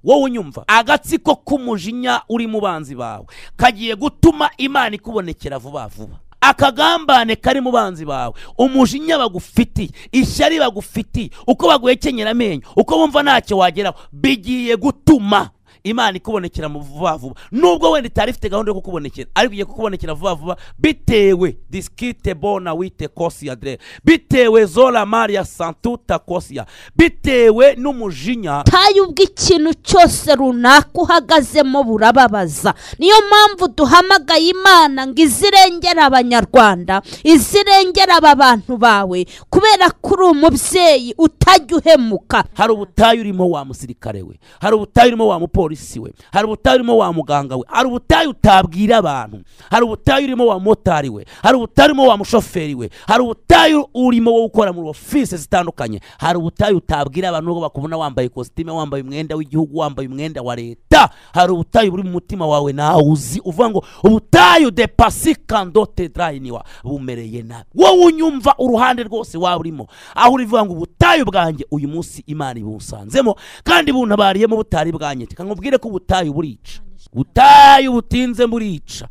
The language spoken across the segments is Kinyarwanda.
wowe unyumva agatsiko k'umujinya uri mu banzi bawe kagiye gutuma imana ikubonekera vuba vuba akagambane kari mu banzi bawe umujinya bagufitiye ishyari bagufitiye uko baguhekenyera amenyo uko bumva ntacyo wageraho bigiye gutuma imana ikubonekera mu vuba vuba nubwo wenda itari ifite gahunda yo kukubonekera ariko igiye kukubonekera vuba vuba bitewe disikite bona wite kosiya dere bitewe zora mariya santuta kosiya bitewe n'umujinya tayo ubwo ikintu cyose runaka uhagazemo burababaza niyo mpamvu duhamagaye imana ngo izirengere abanyarwanda izirengere aba bantu bawe kubera ko uri umubyeyi utajya uhemuka hari ubutayu urimo wa musirikare we hari ubutayu urimo wa mupolisi we hari ubutayu urimo wa muganga we hari ubutayu utabwira abantu hari ubutayu urimo wa motari we hari ubutayu urimo wa mushoferi we hari ubutayu urimo wo gukora muri ofisi zitandukanye hari ubutayu utabwira abantu nubwo bakubona wambaye ikositime wambaye umwenda w'igihugu wambaye umwenda wa leta hari ubutayu buri mu mutima wawe nawe uzi uvuga ngo ubutayu de pasikando tedrayiniwa bumereye nabi wowe unyumva uruhande rwose waba urimo aho urivuga ngo ubutayu bwanjye uyu munsi imana ibusanzemo kandi buntabariyemo butari bwanyita nkubwire ko ubutayu burica ubutayu butinze burica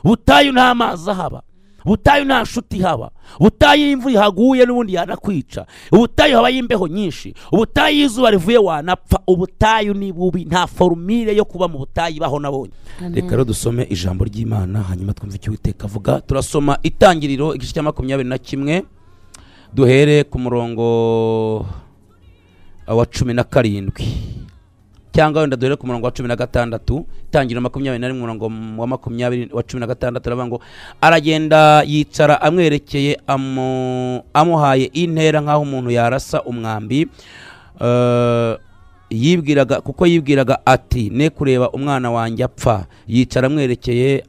ubutayu nta mazi ahaba ubutayu nta nshuti ihaba ubutayu iyo imvura ihaguye n'ubundi yanakwica ubutayu habayo imbeho nyinshi ubutayu iyo izuba rivuye wanapfa ubutayu ni bubi nta forumire yo kuba mu butayu ibaho nabonye reka rero dusome ijambo ry'imana hanyuma twumve icyo uwiteka avuga turasoma itangiriro igice cya makumyabiri na kimwe duhere ku murongo wa cumi na karindwi cyangwa wenda duhere ku murongo wa cumi na gatandatu itangiriro makumyabiri na rimwe umurongo wa makumyabiri wa cumi na gatandatu aravuga ngo aragenda yicara amwerekeye amu- amuhaye intera nk'aho umuntu yarasa umwambi Eh, yibwiraga kuko yibwiraga ati ne kureba umwana wanjye apfa yicara amwerekeye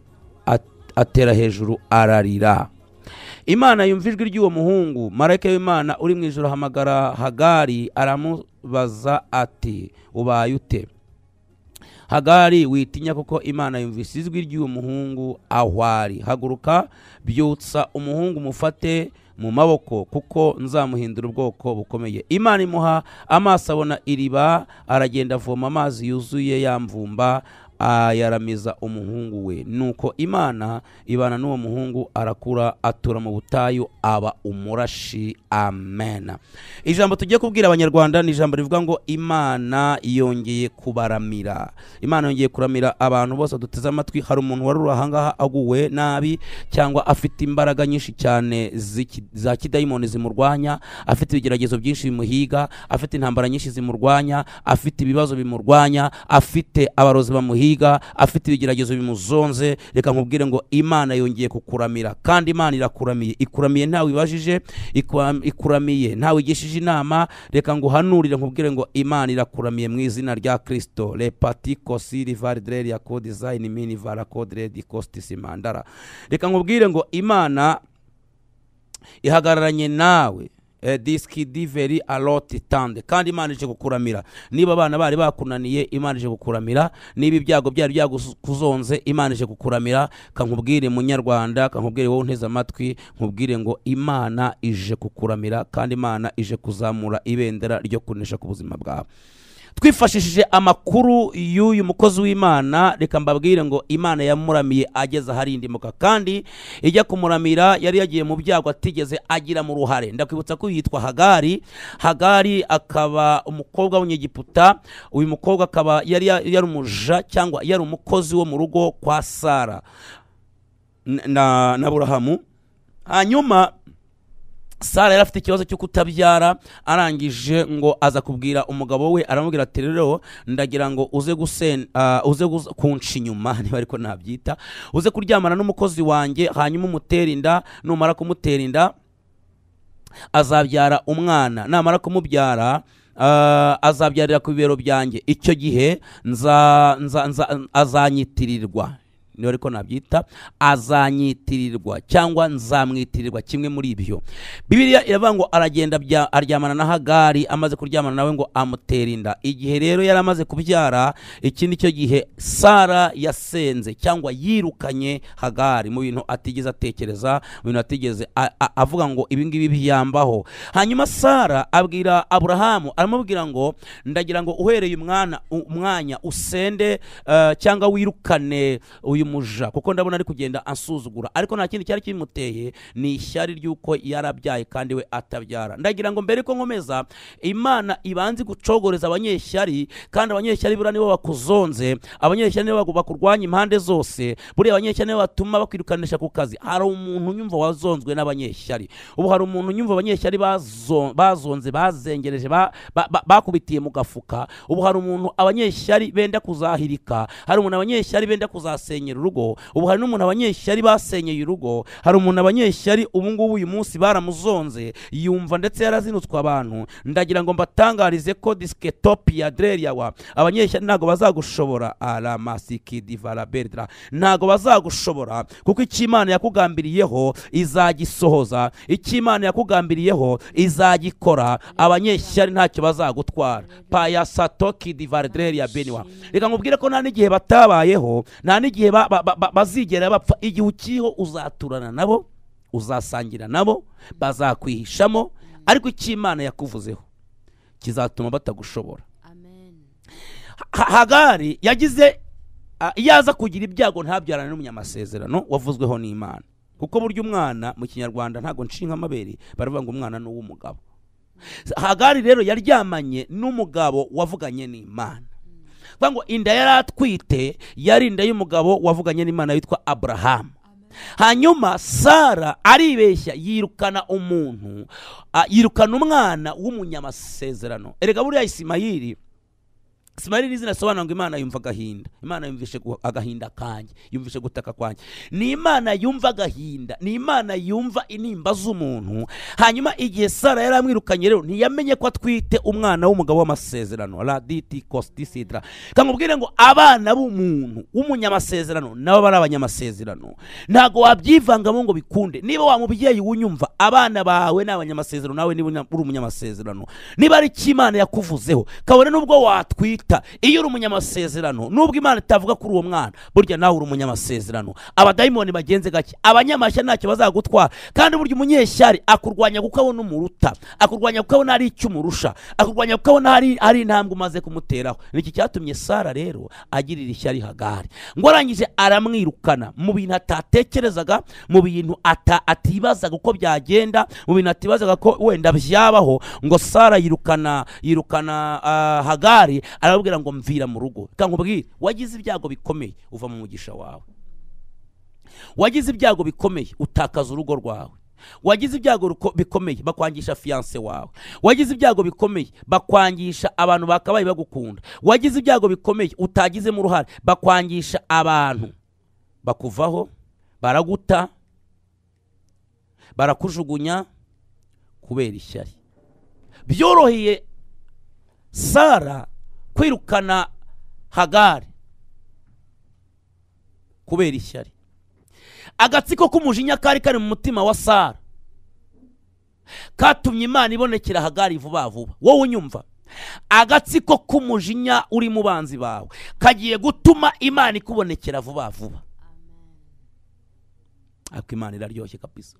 at- atera hejuru ararira imana yumva ijwi ry'uwo muhungu marayika w'imana uri mu ijoro ahamagara hagari aramubaza ati ubaye ute hagari witinya kuko imana yumvise ijwi ry'uwo muhungu aho ari haguruka byutsa umuhungu mufate mu maboko kuko nzamuhindura ubwoko bukomeye imana imuha amaso abona iriba aragenda avoma amazi yuzuye yamvumba ayaramiza umuhungu we nuko imana ibana n'uwo muhungu arakura atura mu butayu aba umurashi amen ijambo tugiye kubwira abanyarwanda ni ijambo rivuga ngo imana yongeye kubaramira imana yongeye kuramira abantu bose duteze amatwi hari umuntu wari uri ahangaha aguwe nabi cyangwa afite imbaraga nyinshi cyane z'iki- za kidayimoni zimurwanya afite ibigeragezo byinshi bimuhiga afite intambara nyinshi zimurwanya afite ibibazo bimurwanya afite abarozi bamuhiga afite ibigeragezo bimuzonze reka nkubwire ngo imana yongeye kukuramira kandi imana irakuramiye ikuramiye ntawe ibajije ikura- ikuramiye ntawe igishije inama reka nguhanurire nkubwire ngo imana irakuramiye mu izina rya kristo repati kosiri varidreri ya kodizayini mini varakodredi kositisimandara reka nkubwire ngo imana ihagararanye nawe Eh, disiki diveri aloti tande kandi imana ije kukuramira niba abana bari bakunaniye imana ije kukuramira niba ibyago byari byakuzonze imana ije kukuramira kankubwire munyarwanda kankubwire wowe unteze amatwi nkubwire ngo imana ije kukuramira kandi imana ije kuzamura ibendera ryo kunesha ku buzima bwawe twifashishije amakuru y'uyu mukozi w'imana reka mbabwire ngo imana yamuramiye ageze aharindimuka kandi ijya kumuramira yari yagiye mu byago atigeze agiramo uruhare ndakwibutsa ko yitwa hagari hagari akaba umukobwa w'umunyegiputa uyu mukobwa akaba yari ya- yari umuja cyangwa yari umukozi wo mu rugo kwa sara n- na na burahamu hanyuma sara yari afite ikibazo cyo kutabyara arangije ngo aza kubwira umugabo we aramubwira ati rero ndagira ngo uze gusen ah, uze guza- kunca inyuma niba ariko nabyita uze kuryamana n'umukozi wanjye hanyuma umutere inda numara kumutera inda azabyara umwana namara kumubyara ah, azabyarira ku bibero byanjye icyo gihe nza, nza, nza, azanyitirirwa niba ariko nabyita azanyitirirwa cyangwa nzamwitirirwa kimwe muri ibyo bibiliya iravuga ngo aragenda bya- aryamana na hagari amaze kuryamana nawe ngo amutera inda igihe rero yari amaze kubyara iki ni cyo gihe sara yasenze cyangwa yirukanye hagari mu bintu atigeze atekereza mu bintu atigeze a- a- avuga ngo ibi ngibi biyambaho hanyuma sara abwira aburahamu aramubwira ngo ndagira ngo uhereye umwana u- umwanya usende eh, cyangwa wirukane uyu muja kuko ndabona ari kugenda ansuzugura ariko nta kindi cyari kimuteye ni ishyari ry'uko yarabyaye kandi we atabyara ndagira ngo mbere ko nkomeza imana ibanze gucogoreza abanyeshyari kandi abanyeshyari buriya nibo bakuzonze abanyeshyari nibo bagu- bakurwanya impande zose buriya abanyeshyari nibo batuma bakwirukanisha ku kazi hari umuntu nyumva wazonzwe n'abanyeshyari ubu hari umuntu nyumva abanyeshyari bazo- bazonze bazengereje ba- ba- ba- bakubitiye mu gafuka ubu hari umuntu abanyeshyari benda kuzahirika hari umuntu abanyeshyari benda kuzasenyera urugo ubu hari n'umuntu abanyeshyari basenyeye urugo hari umuntu abanyeshyari ubu ngubu uyu munsi baramuzonze yumva ndetse yarazinutswe abantu ndagira ngo mbatangarize ko disiketopia dereriyawa abanyeshyari ntabwo bazagushobora aramasikidivaraberdra ntabwo bazagushobora kuko icyo imana yakugambiriyeho izagisohoza icyo imana yakugambiriyeho izagikora abanyeshyari ntacyo bazagutwara payasatokidivaredreria beniwa reka nkubwire ko nta n'igihe batabayeho nta n'igihe ba- ba- ba- ba- bazigera bapfa igihe ukiho uzaturana nabo uzasangira nabo bazakwihishamo ariko icyo imana yakuvuzeho kizatuma batagushobora Ha- hagari yagize a- iyo aza kugira ibyago ntabyarane n'umunyamasezerano wavuzweho n'imana kuko burya umwana mu kinyarwanda ntabwo nshinga amabere baravuga ngo umwana ni uw'umugabo hagari rero yaryamanye n'umugabo wavuganye n'imana kuvuga ngo inda yari atwite yari inda y'umugabo wavuganye n'imana witwa aburahamu hanyuma sara aribeshya yirukana umuntu a- yirukana umwana w'umunyamasezerano erega buriya isimayiri Ismaili ni izina risobanura ngo Imana yumva agahinda. Imana yumvishe gu- agahinda kanjye, yumvishe gutaka kwanjye. Ni Imana yumva agahinda, ni Imana yumva intimba z'umuntu. Hanyuma igihe Sara yari amwirukanye rero ntiyamenye ko atwite umwana w'umugabo w'amasezerano, Raditi Costisidra. Kamubwire ngo abana b'umuntu w'umunyamasezerano nabo bari abanyamasezerano. Ntago wabyivangamo ngo bikunde. Niba wa mubyeyi wunyumva abana bawe ni abanyamasezerano nawe niba unya- uri umunyamasezerano. Niba ari icyo Imana yakuvuzeho, kabone nubwo watwita iyo uri umunyamasezerano nubwo imana itavuga kuri uwo mwana burya nawe uri umunyamasezerano abadayimoni bagenze gake abanyamashya ntacyo bazagutwara kandi burya umunyeshyari akurwanya kuko abona umuruta akurwanya kuko abona hari icyo umurusha akurwanya kuko abona hari, hari intambwe umaze kumuteraho niki cyatumye sara rero agirira ishyari hagari ngo arangije aramwirukana mu bintu atatekerezaga mu bintu ata, atibazaga uko byagenda mu bintu atibazaga ko wenda byabaho ngo sara yirukana yirukana ah, hagari arababwira ngo mvira mu rugo reka nkubwire wagize ibyago bikomeye uva mu mugisha wawe wagize ibyago bikomeye utakaza urugo rwawe wagize ibyago ruko- bikomeye bakwangisha fiyanse wawe wagize ibyago bikomeye bakwangisha abantu bakabaye bagukunda wagize ibyago bikomeye utagizemo uruhare bakwangisha abantu bakuvaho baraguta barakujugunya kubera ishyari byoroheye sara kwirukana hagari kubera ishyari agatsiko k'umujinya kari kari mu mutima wa sara katumye imana ibonekera hagari vuba vuba wowe unyumva agatsiko k'umujinya uri mu banzi bawe kagiye gutuma imana ikubonekera vuba vuba ariko imana iraryoshye kabisa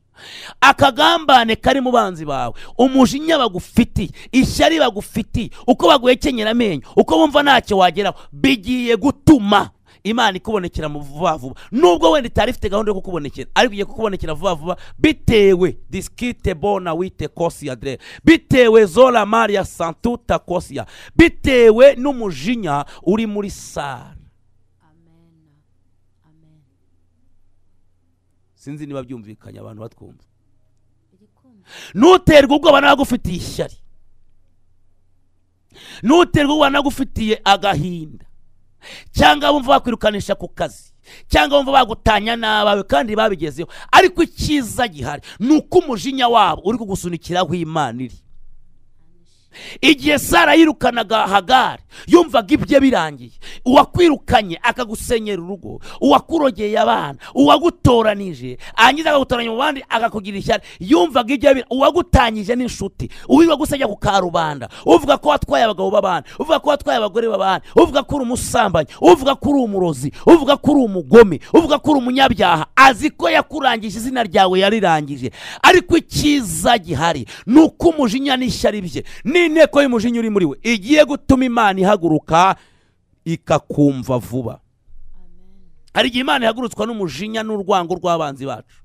akagambane kari mu banzi bawe umujinya bagufitiye ishyari bagufitiye uko baguhekenyera amenyo uko bumva ntacyo wageraho bigiye gutuma imana ikubonekera mu vuba vuba nubwo wenda itari ifite gahunda yo kukubonekera ariko igiye kukubonekera vuba vuba bitewe disikite bona wite kosi adre bitewe zora maria santuta kosiya bitewe n'umujinya uri muri sara sinzi niba byumvikanye abantu batwumva ntuterwe ubwoba n'abagufitiye ishyari ntuterwe ubwoba n'abagufitiye agahinda cyangwa bumva bakwirukanisha ku kazi cyangwa bumva bagutanya n'abawe kandi babigezeho ariko icyiza gihari ni uko umujinya wabo uri kugusunikiraho imana iri igihe sara yirukanaga hagari yumvaga ibye birangiye uwakwirukanye akagusenyera urugo uwakurogeye abana uwagutoranije arangiza akagutoranya mu bandi akakugira ishyari yumvaga ibye birangiye uwagutangije n'inshuti uwirirwa gusenya ku karubanda uvuga ko watwaye abagabo b'abana uvuga ko watwaye abagore b'abana uvuga ko uri umusambanyi uvuga ko uri umurozi uvuga ko uri umugome uvuga ko uri umunyabyaha azi ko yakurangije izina ryawe yarirangije ariko icyiza gihari ni uko umujinya n'ishyari bye n'inteko y'umujinya uri muri we igiye gutuma imana ihaguruka ikakumva vuba hari igihe imana ihagurutswa n'umujinya n'urwango rw'abanzi bacu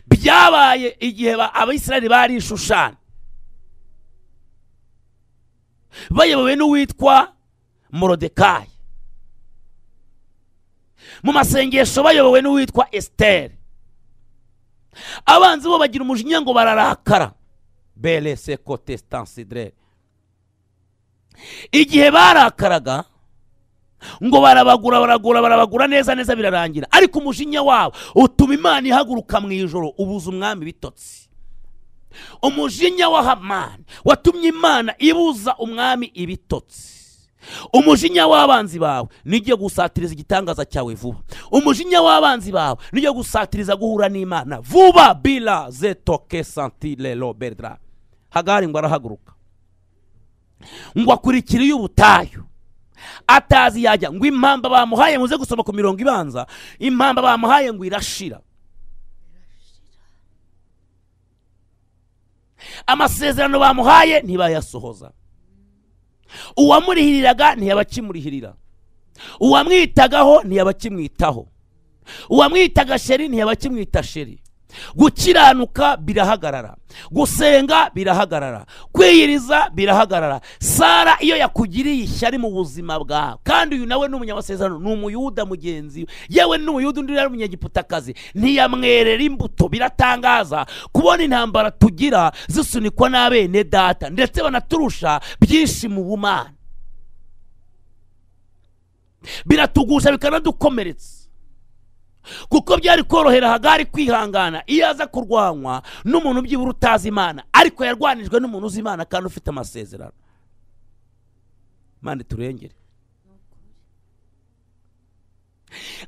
byabaye igihe ba- abisirayeli bari i Shushani bayobowe n'uwitwa morodekayi mu masengesho bayobowe n'uwitwa esiteri abanzi bo bagira umujinya ngo bararakara berese kotesitansidere igihe barakaraga ngo barabagura baragura barabagura neza neza birarangira ariko umujinya wabo utuma imana ihaguruka mu ijoro ubuza umwami bitotsi umujinya wa hamani watumye imana ibuza umwami ibitotsi umujinya w'abanzi bawe nijye gusatiriza igitangaza cyawe vuba umujinya w'abanzi bawe nijye gusatiriza guhura n'imana vuba bila zetoke santilelo berdra hagari ngo arahaguruka ngo akurikire iy'ubutayu atazi yajya ngo impamba bamuhaye muze gusoma ku mirongo ibanza impamba bamuhaye ngo irashira amasezerano bamuhaye ntibayasohoza uwamurihiriraga ntiyabakimurihirira uwamwitagaho ntiyabakimwitaho uwamwitaga sheri ntiyabakimwita sheri gukiranuka birahagarara gusenga birahagarara kwiyiriza birahagarara sara iyo yakugiriye ishyari mu buzima bwawe kandi uyu nawe ni umunyamasezerano ni umuyuda mugenzi we yewe ni umuyuda undi yari umunyagiputakazi ntiyamwerera imbuto biratangaza kubona intambara tugira zisunikwa n'abene data ndetse banaturusha byinshi mu bumana biratugusha bikanadukomeretsa kuko byari korohera hagari kwihangana iyo aza kurwanywa n'umuntu byibura utazi imana ariko yarwanijwe n'umuntu uzi imana kandi ufite amasezerano mande turengere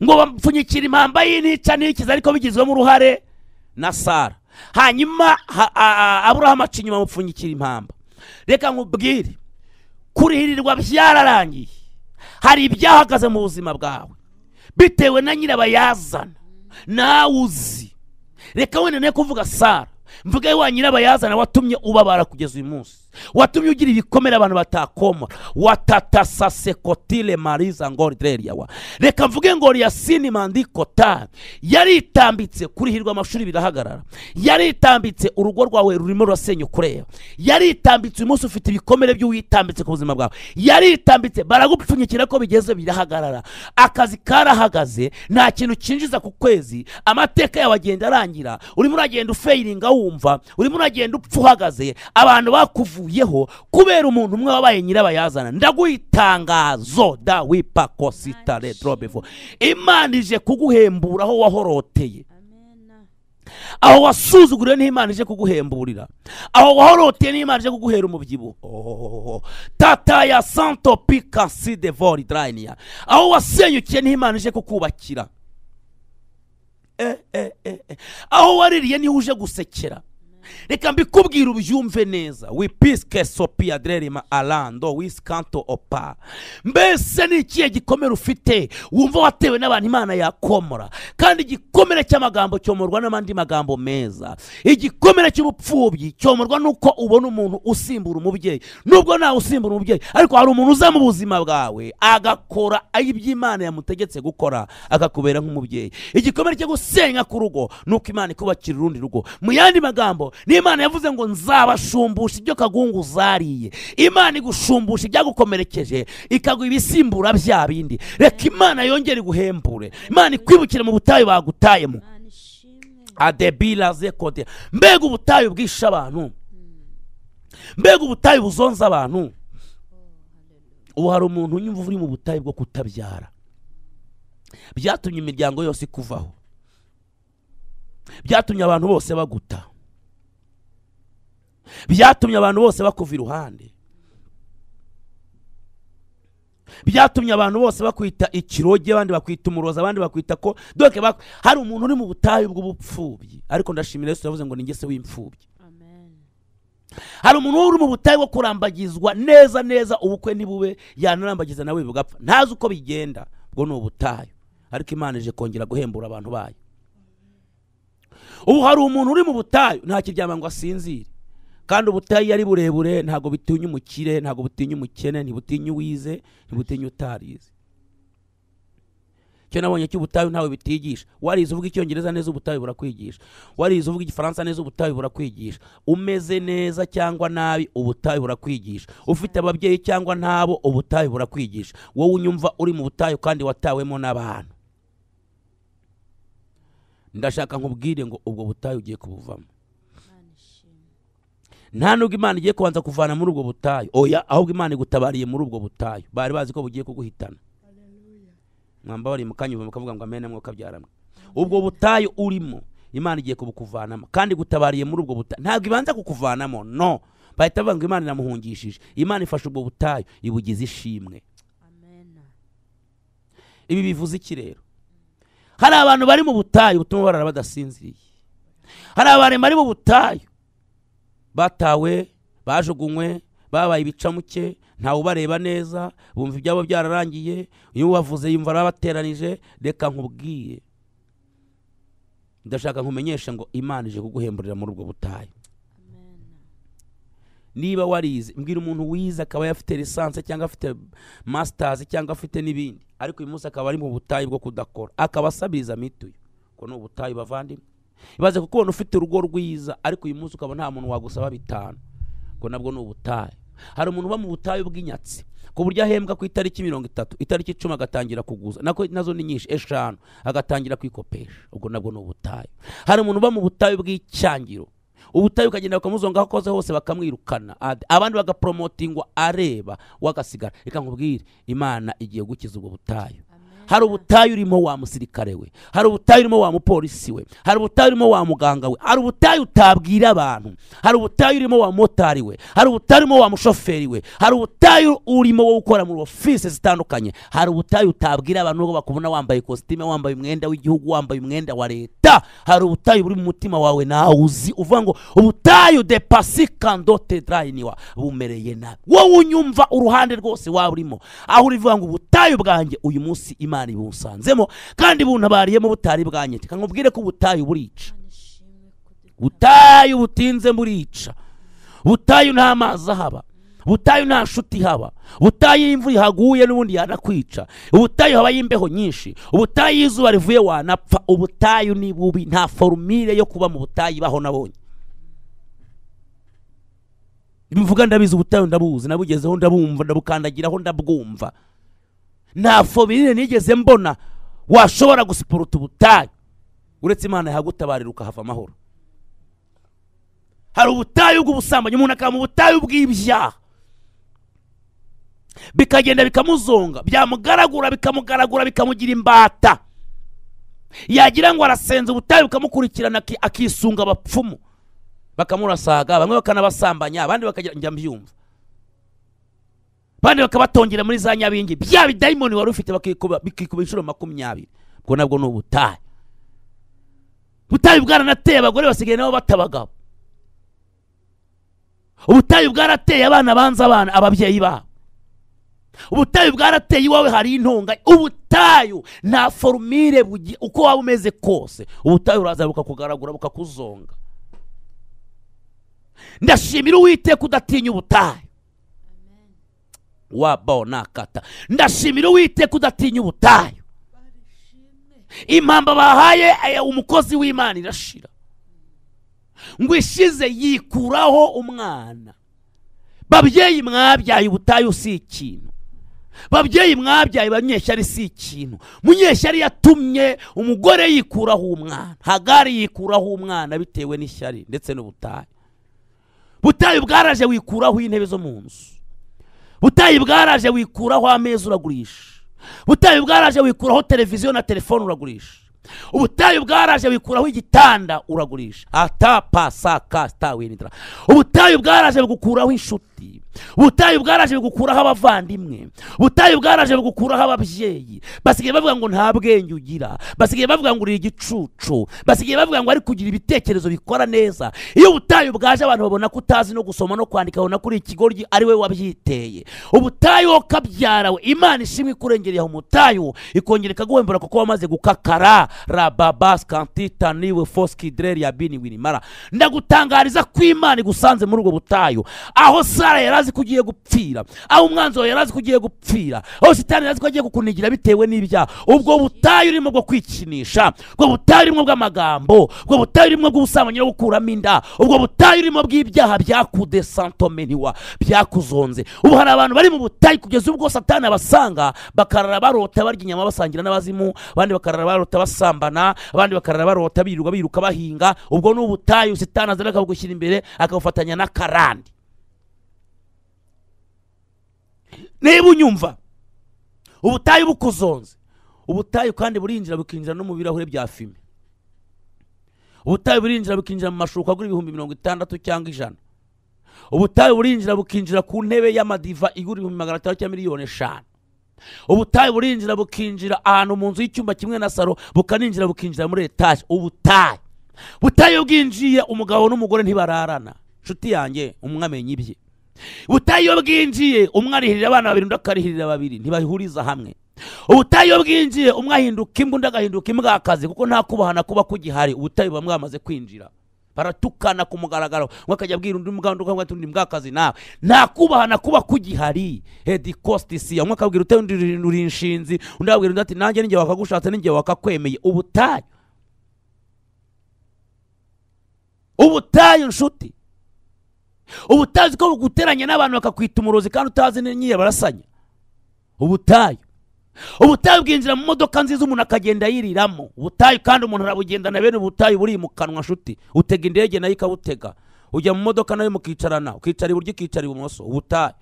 ngo bapfunyikire impamba y'inica n'ikiza ariko bigizwemo uruhare na sara hanyuma ha- a- a- aburahamu aca inyuma amupfunyikira impamba reka nkubwire kurihirirwa byararangiye hari ibyahagaze mu buzima bwawe bitewe na nyirabayazana nawe uzi reka wenda ne kuvuga sara mvuge wa nyirabayazana watumye ubabara kugeza uyu munsi watumye ugira ibikomere abantu batakomora watatasasekotile mariza ngoridereriyawa reka mvuge ngo liyasini mandikota yaritambitse kurihirwa amashuri birahagarara yaritambitse urugo rwawe rurimo rurasenyuka kureba yaritambitse uyu munsi ufite ibikomere by'uwitambitse ku buzima bwawe yaritambitse baragupfunyikira ko bigeze birahagarara akazi karahagaze nta kintu cyinjiza ku kwezi amateka yawe agenda arangira urimo uragenda ufeyiringa wumva urimo uragenda upfa uhagaze abantu bakuvuyeho kubera umuntu umwe wabaye nyirabayazana ndaguha itangazo da wipa kosita redrobevo imana ije kuguhembura aho wahoroteye Amen. aho wasuzuguriwe n'imana ije kuguhemburira aho wahoroteye n'imana ije kuguhera umubyibuho Oh, tata ya santo pikasi de voridrainiya aho wasenyukiye n'imana ije kukubakira Eh, eh, eh, eh. aho waririye niho uje gusekera reka mbikubwira ubyumve neza wipiske sopia dererima alando wiskanto opa mbese ni ikihe gikomere ufite wumva watewe n'abantu imana yakomora kandi igikomere cy'amagambo cyomorwa n'amandi magambo meza igikomere cy'ubupfubyi cyomorwa n'uko ubona umuntu usimbura umubyeyi nubwo ntawe usimbura umubyeyi ariko hari umuntu uza mu buzima bwawe agakora iby'imana yamutegetse gukora akakubera nk'umubyeyi igikomere cyo gusenya ku rugo ni uko imana ikubakira urundi rugo mu yandi magambo ni imana yavuze ngo nzabashumbusha ibyo kagungu zariye imana igushumbusha ibyagukomerekeje ikaguha ibisimbura bya bindi reka imana yongere iguhembure imana ikwibukire mu butayu bagutayemo Imana ishimwe. adebila zekode mbega ubutayu bwishe abantu mbega ubutayu buzonza abantu ubu hari umuntu unyumva uri mu butayu bwo kutabyara byatumye imiryango yose ikuvaho byatumye abantu bose baguta byatumye abantu bose bakuva iruhande byatumye abantu bose bakwita ikiroge abandi bakwita umuroza abandi bakwita ko doke bak- hari umuntu uri mu butayu bw'ubupfubyi ariko ndashimira yesu yavuze ngo ni ngese w'imfubyi hari umuntu uri mu butayu bwo kurambagizwa neza neza ubukwe ntibube yanarambagiza nawe bugapfa ntazi uko bigenda ubwo ni ubutayu ariko imana ije kongera guhembura abantu bayo ubu hari umuntu uri mu butayu ntakiryama ngo asinzire kandi ubutayu iyo ari burebure ntabwo bitinya umukire ntabwo butinya umukene ntibutinya uwize ntibutinya utarize icyo nabonye cy'ubutayu ntawe bitigisha warize uvuga icyongereza neza ubutayu burakwigisha warize uvuga igifaransa neza ubutayu burakwigisha umeze neza cyangwa nabi ubutayu burakwigisha ufite ababyeyi cyangwa ntabo ubutayu burakwigisha wowe unyumva uri mu butayu kandi watawemo n'abantu ndashaka nkubwire ngo ubwo butayu ugiye kubuvamo nta nubwo imana igiye kubanza kuvana muri ubwo butayu oya ahubwo imana igutabariye muri ubwo butayu bari bazi ko bugiye kuguhitana mwambabariye mu kanya mukavuga ngo amene mwuka byaramwe ubwo butayu urimo imana igiye kubukuvanamo kandi igutabariye muri ubwo butayu ntabwo ibanza kukuvanamo no bahita bavuga ngo imana inamuhungishije imana ifashe ubwo butayu ibugize ishimwe ibi bivuze iki rero hari abantu bari mu butayu butuma barara badasinziriye hari abantu bari mu butayu batawe bajugunywe babaye ibicamuke ntawe ubareba neza bumva ibyabo byararangiye iyo ubavuze yumva arabateranije reka nkubwiye ndashaka nkumenyeshe ngo imana ije kuguhemburira muri ubwo butayu niba warize mbwira umuntu wize akaba afite lisansi cyangwa afite masitazi cyangwa afite n'ibindi ariko uyu munsi akaba ari mu butayu bwo kudakora akaba asabiriza mituyu ubwo ni ubutayu bavandimwe ibaze kukubona ufite urugo rwiza ariko uyu munsi ukaba nta muntu wagusaba bitanu ubwo nabwo ni ubutayu hari umuntu uba mu butayu bw'inyatsi ku buryo ahembwa ku itariki mirongo itatu itariki icumi agatangira kuguza nako nazo ni nyinshi eshanu agatangira kwikopesha ubwo nabwo ni ubutayu hari umuntu uba mu butayu bw'icyangiro ubutayu ukagenda bakamuzonga aho akoze hose bakamwirukana Ad- abandi bagaporomotingwa areba wagasigara reka nkubwire imana igiye gukiza ubwo butayu hari ubutayu urimo wa musirikare we hari ubutayu urimo wa mupolisi we hari ubutayu urimo wa muganga we hari ubutayu utabwira abantu hari ubutayu urimo wa motari we hari ubutayu urimo wa mushoferi we hari ubutayu urimo wo gukora muri ofisi zitandukanye hari ubutayu utabwira abantu nubwo bakubona wambaye ikositime wambaye umwenda w'igihugu wambaye umwenda wa leta hari ubutayu buri mu mutima wawe nawe uzi uvuga ngo ubutayu de pasikando tedrayiniwa bumereye nabi wowe unyumva uruhande rwose waba urimo aho uri uvuga ngo ubutayu bwanjye uyu munsi imana ibunsanzemo kandi buntabariyemo butari bwanyete reka nkubwire ko ubutayu burica butayu butinze burica butayu nta mazi ahaba butayu nta nshuti ihaba butayu iyo imvura ihaguye n'ubundi yanakwica ubutayu haba imbeho nyinshi ubutayu iyo izuba rivuye wanapfa ubutayu ni bubi nta forumire yo kuba mu butayu ibaho nabonye mvuga ndabizi ubutayu ndabuzi nabugezeho ndabumva ndabukandagiraho ndabwumva nta forumire nigeze mbona washobora gusiporuta ubutayu uretse imana yahagutabarira ukahava amahoro hari ubutayu bw'ubusambanyi umuntu akaba mu butayu bw'ibyaha bikagenda bikamuzonga byamugaragura bikamugaragura bikamugira imbata yagira ngo arasenze ubutayu bukamukurikirana aki- akisunga abapfumu bakamurasaga bamwe bakanabasambanya abandi bakagira njya mbyumva abandi bakabatongera muri za nyabingi bya bidayimoni wari ufite bakikuba bikikuba inshuro makumyabiri ubwo nabwo ni ubutayu ubutayu bwaranateye abagore basigaye nabo bata abagabo ubutayu bwarateye abana banza abana ababyeyi babo ubutayu bwarateye iwawe hari intunga ubutayu nta forumire bugi- uko waba umeze kose ubutayu buraza bukakugaragura bukakuzonga ndashimira uwiteka udatinya ubutayu wabo nakata ndashimira uwiteka udatinya ubutayu impamba bahaye eh, umukozi w'imana irashira ngo ishize yikuraho umwana babyeyi mwabyaye ubutayu si ikintu babyeyi mwabyaye banyeshyari si ikintu munyeshyari yatumye umugore yikuraho umwana hagari yikuraho umwana bitewe n'ishyari ndetse n'ubutayu butayu bwaraje wikuraho intebe zo mu nzu butayu bwaraje wikuraho ameza uragurisha butayu bwaraje wikuraho televiziyo na telefone uragurisha ubutayu bwaraje bikuraho igitanda uragurisha atapa saka sitawinitara ubutayu bwaraje bugukuraho inshuti ubutayu bwaraje bugukuraho abavandimwe ubutayu bwaraje bugukuraho ababyeyi basigaye bavuga ngo nta bwenge ugira basigaye bavuga ngo uri igicucu basigaye bavuga ngo ari kugira ibitekerezo bikora neza iyo ubutayu bwaje abantu babona ko utazi no gusoma no kwandika babona ko uri ikigoryi ari we wabyiteye ubutayu wowe kabyarawe imana ishimwe ikurengereye aho umutayu ikongera ikaguhembera kuko wamaze gukakara rababas kantitaniwe foskidreri yabini winimara ndagutangariza ko imana igusanze muri ubwo butayu aho sara yari azi ko ugiye gupfira aho umwanzi wawe yari azi ko ugiye gupfira aho sitani yari azi ko agiye kukunigira bitewe n'ibyaha ubwo butayu urimo bwo kwikinisha ubwo butayu urimo bw'amagambo ubwo butayu urimo bw'ubusambanyi no gukuramo inda ubwo butayu urimo bw'ibyaha byakudesantomeniwa byakuzonze ubu hari abantu bari mu butayu kugeza ubwo satani abasanga bakarara barota barya inyama basangira n'abazimu abandi bakarara barota basambana abandi bakarara barota biruka biruka bahinga ubwo ni ubutayu sitani azana akabugushyira imbere akabufatanya n'akarande niba unyumva ubutayu bukuzonze ubutayu kandi burinjira bukinjira no mu birahure bya fime ubutayu burinjira bukinjira mu mashuka agura ibihumbi mirongo itandatu cyangwa ijana ubutayu burinjira bukinjira ku ntebe y'amadiva igura ibihumbi magana atanu cyangwa miliyoni eshanu ubutayu burinjira bukinjira ahantu mu nzu y'icyumba kimwe na saro bukaninjira bukinjira muri etaje ubutayu ubutayu bwinjiye umugabo n'umugore ntibararana inshuti yanjye umwe amenya ibye ubutayu iyo bwinjiye umwe arihirira abana babiri undi akarihirira babiri ntibahuriza hamwe ubutayu iyo bwinjiye umwe ahinduka imbwa undi agahinduka imbwa akazi kuko nta kubahana kuba kugihari ubutayu buba mwamaze kwinjira baratukana ku mugaragaro umwe akajya abwira undi muganga undi akabwira undi mbwakazi nawe nta kubahana kuba kugihari hedi kositisi umwe akabwira utari undi uri inshinzi undi akabwira undi ati nanjye n'igihe wakagushatse n'igihe wakakwemeye ubutayu ubutayu nshuti uba utazi ko buguteranya n'abantu bakakwita umurozi kandi utazi n'inyire barasanya ubutayu ubutayu bwinjira mu modoka nziza umuntu akagenda yiriramo ubutayu kandi umuntu arabugendana bene ubutayu buri mu kanwa nshuti utega indege nayo ikawutega ujya mu modoka nayo mukicarana ukicara iburyo ukicara ibumoso ubutayu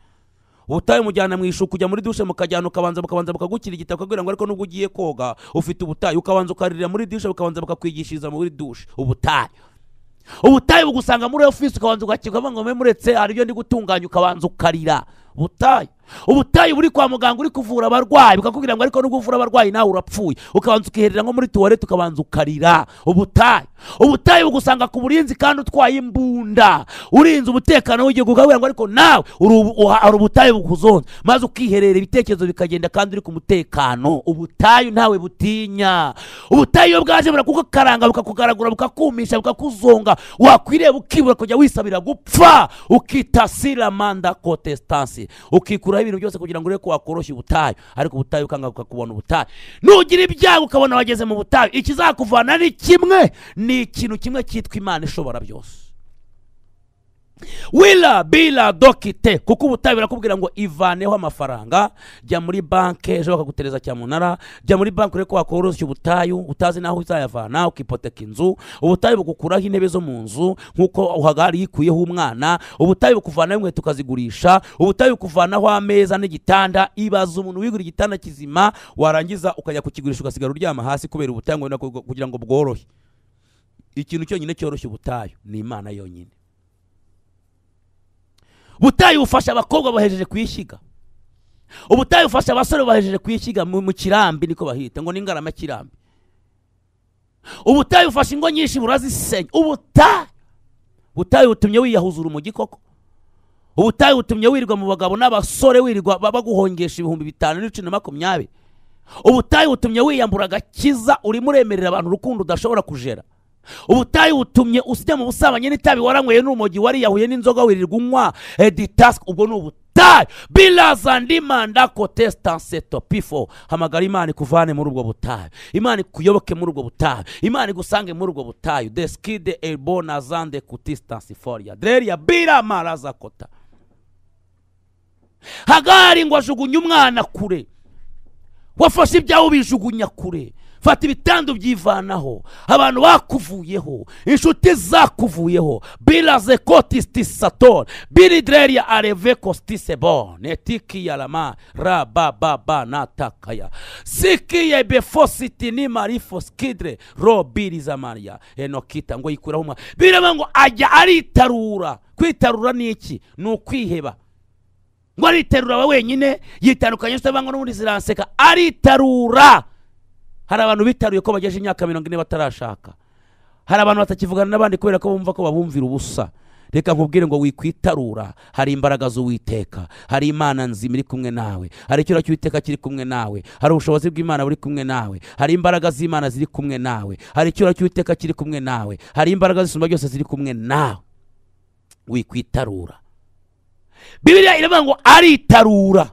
ubutayu mujyana mu ishuka ujya muri dushe mukajyana ukabanza bukabanza bukagukirigita bakakubwira ngo ariko nubwo ugiye koga ufite ubutayu ukabanza ukaririra muri dushe bukabanza bukakwigishiriza muri dushe ubutayu ubutayu bugusanga muri ofisi ukabanza ugakirwa ngo mbe muretse hari ibyo ndi gutunganya ukabanza ukarira ubutayu ubutayu buri kwa muganga uri kuvura abarwayi bukakubwira ngo ariko nubwo uvura abarwayi nawe urapfuye ukabanza ukiherera nko muri tuwarete ukabanza ukarira ubutayu ubutayu bugusanga ku burinzi kandi utwaye imbunda urinze umutekano w'igihugu ukabwira ngo ariko nawe uri ubu- uha- hari ubutayu bukuzonze maze ukiherera ibitekerezo bikagenda kandi uri ku mutekano ubutayu ntawe butinya ubutayu iyo bwaje burakukaranga bukakugaragura bukakumisha bukakuzonga wakwireba ukibura kujya wisabira gupfa ukitasira manda kotestansi ukikuraho ibintu byose kugira ngo urebe ko wakoroshya ubutayu ariko ubutayu ukanga ukakubona ubutayu nugira ibyago ukabona wageze mu butayu ikizakuvana ni kimwe ni ikintu kimwe cyitwa imana ishobora byose wila bila dokite kuko ubutayu birakubwira ngo ivaneho amafaranga jya muri banki ejo bakagutereza cyamunara jya muri banki urebe ko wakoroshya ubutayu utazi n'aho uzayavana ukipoteka inzu ubutayu bugukuraho intebe zo mu nzu nk'uko uhagari yikuyeho umwana ubutayu bukuvanaho inkweto ukazigurisha ubutayu bukuvanaho ameza n'igitanda ibaza umuntu wigura igitanda kizima warangiza ukajya kukigurisha ugasigara uryama hasi kubera ubutayu ngo- kugira ngo bworohe ikintu cyonyine cyoroshya ubutayu ni imana yonyine ubutayu bufasha abakobwa bahejeje kuyishyiga ubutayu bufasha abasore bahejeje kuyishyiga mu mu kirambi niko bahita ngo ni ngarama kirambi ubutayu bufasha ingo nyinshi burazisenya ubutayu ubutayu butumye wiyahuzura umugi koko ubutayu butumye wirirwa mu bagabo n'abasore wirirwa ba- baguhongesha ibihumbi bitanu n'ibiceri na makumyabiri ubutayu butumye wiyambura agakiza urimo uremerera abantu urukundo udashobora kujera ubutayu butumye usijya mu busambanyi n'itabi waranyweye n'urumogi wariyahuye n'inzoga wirirwa unywa editasike ubwo ni ubutayu bilaza ndimanda kotestanse topifo hamagara imana ikuvane muri ubwo butayu imana ikuyoboke muri ubwo butayu imana igusange muri ubwo butayu deskide elbona zande kutistansiforia dreria bira maraza kota hagari ngo ajugunye umwana kure wafashe ibyawe ubijugunya kure fata ibitandu byivanaho abantu bakuvuyeho inshuti zakuvuyeho biraze kotisitisator biridreria areve kostisebon etikiyarama rabababa natakaya sikiye befositini marifoskidre robirizamariya enokita ngo yikuraho umwa biraba ngo ajya aritarura kwitarura ni iki ni ukwiheba ngo ariterura we wenyine yitandukanye n'utabangwa n'ubundi ziranseka aritarura hari abantu bitaruye ko bagejeje imyaka mirongo ine batarashaka hari abantu batakivugana n'abandi kubera ko bumva ko babumvira ubusa reka nkubwire ngo wikwitarura hari imbaraga z'uwiteka hari imana nzima iri kumwe nawe hari icyura cy'uwiteka kiri kumwe nawe hari ubushobozi bw'imana buri kumwe nawe hari imbaraga z'imana ziri kumwe nawe hari icyura cy'uwiteka kiri kumwe nawe hari imbaraga zisumba byose ziri kumwe nawe wikwitarura bibiliya iravuga ngo aritarura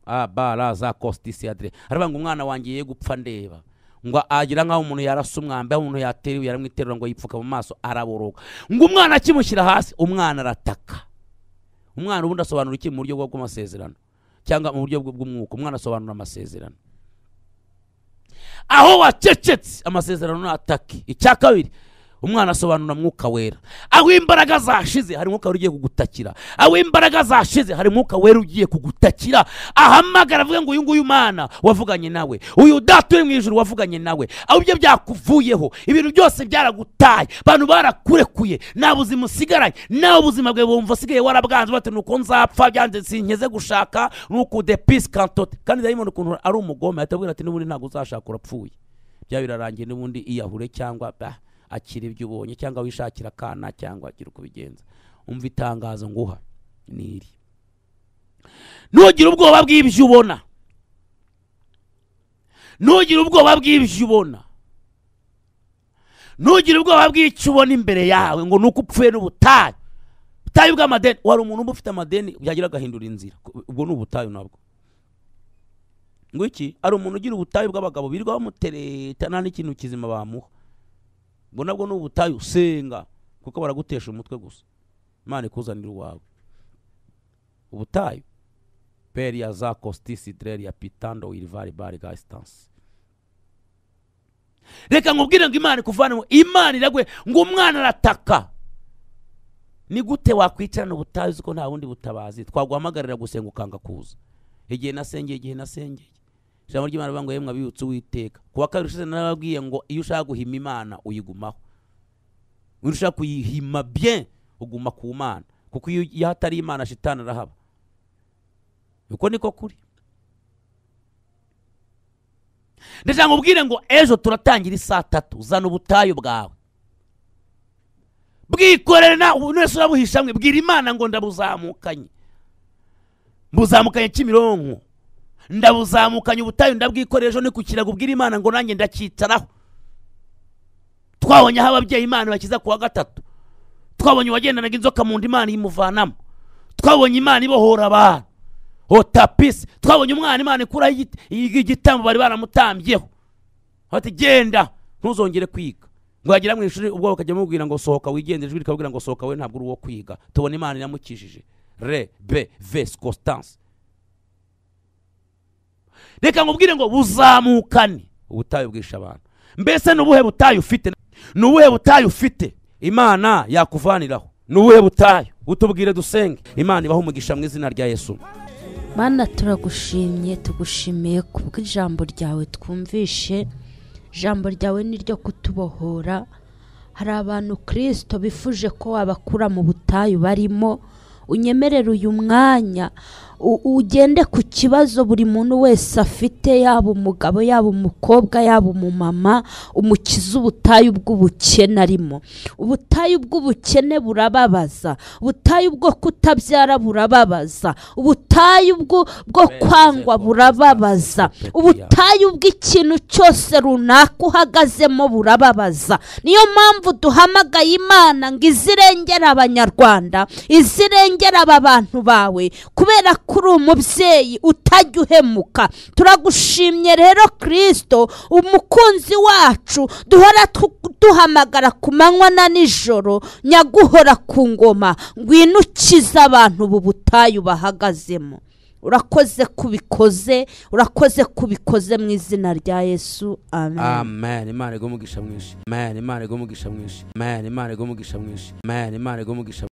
abaraza kositisi adire aravuga ngo umwana wanjye ye gupfa ndeba ngo agira nk'aho umuntu yarasa umwambi aho umuntu yateriwe yaramwiterura ngo yipfuka mu maso araboroga ngo umwana akimushyira hasi umwana arataka umwana ubundi asobanura iki mu buryo bwo- bw'amasezerano cyangwa mu buryo bw- bw'umwuka umwana asobanura amasezerano aho wacecetse amasezerano natake icya kabiri umwana asobanura mwuka wera aho imbaraga zashize hari umwuka wera ugiye kugutakira aho imbaraga zashize hari umwuka wera ugiye kugutakira ahamagara avuga ngo uyu nguyu mwana wavuganye nawe uyu udata uri mu ijuru wavuganye nawe aho ibyo byakuvuyeho ibintu byose byaragutaye abantu barakurekuye nta buzima usigaranye nawe ubuzima bwawe bumva usigaye warabwanze bati nuko nzapfa byanze sinkeze gushaka nuko depisi kantote kandi dayimoni ukuntu ari umugome ahita abwira ati n'ubundi ntabwo uzashaka urapfuye bya birarangiye n'ubundi iyahure cyangwa bah, akira ibyo ubonye cyangwa wishakira akana cyangwa agira uko ubigenza umva itangazo nguha ni iri ntugire ubwoba bw'ibyo ubona ntugire ubwoba bw'ibyo ubona ntugire ubwoba bw'icyo ubona imbere yawe ngo ni uko upfuye n'ubutayu ubutayu bw'amadeni wari umuntu uba ufite amadeni yagira agahindura inzira ubwo ni ubutayu nabwo ngo iki ari umuntu ugira ubutayu bw'abagabo birirwa bamutereta nta n'ikintu kizima bamuha ubwo nabwo ni ubutayu senga kuko baragutesha umutwe gusa imana ikuzanira uwawe ubutayu peri ya za kositisi dereri ya pitando wirivari bari gasitansi reka nkubwire ngo imana ikuvanemo imana iraguhe ngo umwana arataka ni gute wakwicarana ubutayu uzi ko nta bundi butabazi twaguhamagarira gusenga ukanga kuza igihe nasengeye igihe nasengeye ijambo ry'imana rivuga ngo yemwe abibutse uwiteka ku wa kabiri ushize narababwiye ngo iyo ushaka guhima imana uyigumaho iyo ushaka kuyihima bien uguma ku mana kuko iyo iyo hatari imana shitani arahaba uko niko kuri ndashaka nkubwire ngo ejo turatangira isaa tatu zana ubutayu bwawe bwikorere na ubu wese urabuhisha mwe bwira imana ngo ndabuzamukanye mbuzamukanye kimironko ndabuzamukanye ubutayu ndabwikoresha ejo ni ku kirago ubwira imana ngo nanjye ndacyicaraho twabonye aho ababyeyi imana bakiza ku wa gatatu twabonye uwagendanaga inzoka mu nda imana imuvanamo twabonye imana ibohora abantu otapisi twabonye umwana imana ikuraho igiti- igi- igitambo bari baramutambyeho bati genda ntuzongere kwiga ngo yagera mu ishuri ubwo bakajya bamubwira ngo sohoka wigende ijwi rikabwira ngo sohoka we ntabwo uri uwo kwiga tubona imana iramukijije re be vesi constance reka nkubwire ngo buzamukane ubutayu bwisha abantu mbese ni ubuhe butayu ufite ni ubuhe butayu ufite imana yakuvaniraho ni ubuhe butayu utubwire dusenge imana ibaho umugisha mu izina rya yesu mana turagushimye tugushimiye kubwo ijambo ryawe twumvishe ijambo ryawe ni ryo kutubohora hari abantu kirisito bifuje ko wabakura mu butayu barimo unyemerere uyu mwanya u- ugende ku kibazo buri muntu wese afite yaba umugabo yaba umukobwa yaba umumama umukiza ubutayu bw'ubukene arimo ubutayu bw'ubukene burababaza ubutayu bwo kutabyara burababaza ubutayu bwo bwo kwangwa burababaza ubutayu bw'ikintu cyose runaka uhagazemo burababaza niyo mpamvu duhamagaye imana ngo izirengere abanyarwanda izirengere aba bantu bawe kubera ko uri umubyeyi utajya uhemuka turagushimye rero kirisito umukunzi wacu duhora tu- duhamagara ku manywa na nijoro nyaguhora ku ngoma ngwino ukize abantu ubu butayu bahagazemo urakoze kubikoze urakoze kubikoze mu izina rya yesu amen amen imana igwe umugisha mwinshi amen imana igwe umugisha mwinshi amen imana igwe umugisha mwinshi amen imana igwe umugisha